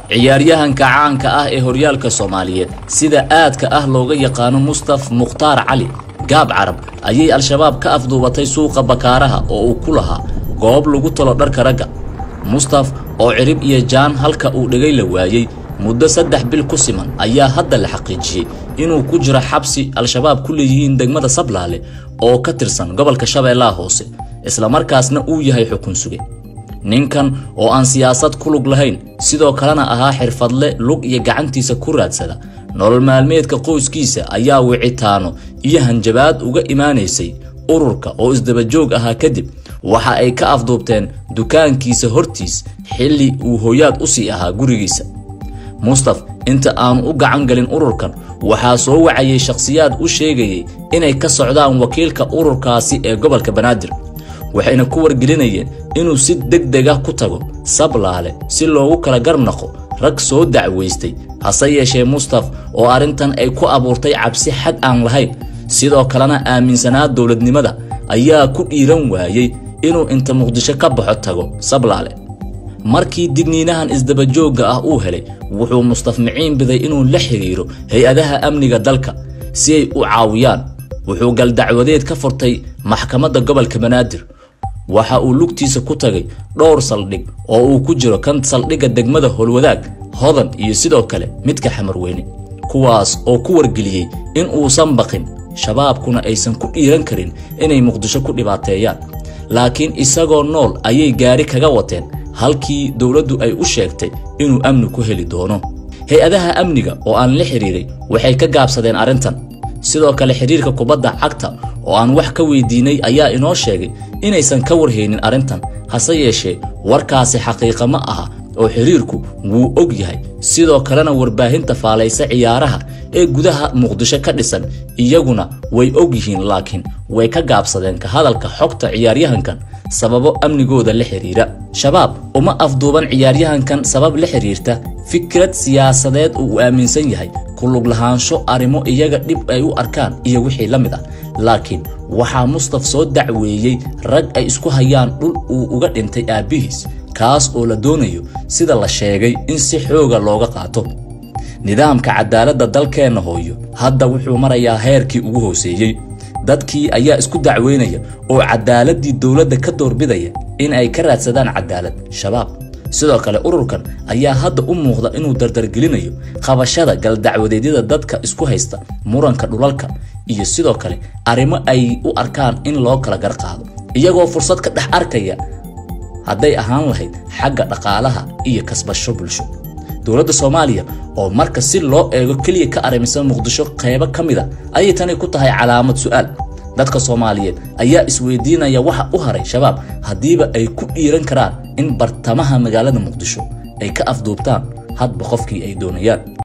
ciyaaryahanka caanka ah ee horyaalka soomaaliyeed sida aadka ah looga yaqaano mustaf mukhtaar cali gaab carab ayay al-shabaab ka afduubatay suuqa bakaaraha oo uu ku lahaa goob lagu talo dharka ragga mustaf oo cirib iyo jaan halka uu dhegay la waayey muddo saddex bil ku siman ayaa hadda la xaqiijiyey inuu ku jiro xabsi al-shabaab ku leeyihiin degmada sablaale oo ka tirsan gobolka shabeellaha hoose islamarkaasna uu yahay xukun suge ninkan oo aan siyaasad ku lug lahayn sidoo kalena ahaa xirfadle lug iyo gacantiisa ku raadsada nolol maalmeedka qoyskiisa ayaa wicitaano iyo hanjabaad uga imaanaysay ururka oo isdabajoog ahaa kadib waxa ay ka afduubteen dukaankiisa hortiis xilli uu hooyaad u sii ahaa gurigiisa mustaf inta aanu u gacan galin ururkan waxaa soo wacayay shakhsiyaad u sheegayay inay ka socdaan wakiilka ururkaasi ee gobolka banaadir waxayna ku wargelinayeen inuu si deg deg ah ku tago sablaale si loogu kala garnaqo rag soo dacwaystay hase yeeshee mustaf oo arrintan ay ku abuurtay cabsi xad aan lahayn sidoo kalena aaminsanaa dowladnimada ayaa ku dhiiran waayey inuu inta muqdisho ka baxo tago sablaale markii digniinahan isdabajoogga ah uu helay wuxuu mustaf miciin biday inuu la xidhiiro hay-adaha amniga dalka si ay u caawiyaan wuxuu galdacwadeed ka furtay maxkamadda gobolka banaadir waxa uu lugtiisa ku tagay dhowr saldhig oo uu ku jiro kan saldhigga degmada howlwadaag hodan iyo sidoo kale midka xamarweyne kuwaas oo ku wargeliyey in uusan baqin shabaabkuna aysan ku dhiiran karin inay muqdisho ku dhibaateeyaan laakiin isagoo nool ayay gaari kaga wateen halkii dowladdu ay u sheegtay inuu amni ku heli doono hay-adaha amniga oo aan la xidhiiray waxay ka gaabsadeen arrintan sidoo kale xidhiirka kubadda cagta oo aan wax ka weydiinay ayaa inoo sheegay inaysan ka warhaynin arrintan hase yeeshee warkaasi xaqiiqa ma aha oo xidhiirku wuu og yahay sidoo kalena warbaahinta faalaysa ciyaaraha ee gudaha muqdisho ka dhisan iyaguna way og yihiin laakiin way ka gaabsadeen ka hadalka xogta ciyaaryahankan sababo amnigooda la xidhiira shabaab uma afduuban ciyaaryahankan sabab la xidhiirta fikrad siyaasadeed uu aaminsan yahay kulug lahaansho arrimo iyaga dhib ay u arkaan iyo wixii la mid ah laakiin waxaa mustaf soo dacweeyey rag ay isku hayaan dhul uu uga dhintay aabbihiis kaas oo la doonayo sida la sheegay in si xooga looga qaato nidaamka cadaaladda dalkeenna hooyo hadda wuxuu marayaa heerkii ugu hooseeyey dadkii ayaa isku dacweynaya oo cadaaladii dowladda ka doorbidaya in ay ka raadsadaan cadaalad shabaab sidoo kale ururkan ayaa hadda u muuqda inuu dardargelinayo qabashada galdacwadeedyada dadka isku haysta muranka dhulalka iyo sidoo kale arrimo ay u arkaan in loo kala garqaado iyagoo fursad ka dhex arkaya hadday ahaan lahayd xagga dhaqaalaha iyo kasbasho bulsho dowladda soomaaliya oo marka si loo eego keliya ka arrimisan muqdisho qeybo ka mid a ayay tani ku tahay calaamad su'aal dadka soomaaliyeed ayaa isweydiinaya waxa u haray shabaab haddiiba ay ku dhiiran karaan in bartamaha magaalada muqdisho ay ka afduubtaan hadba qofkii ay doonayaan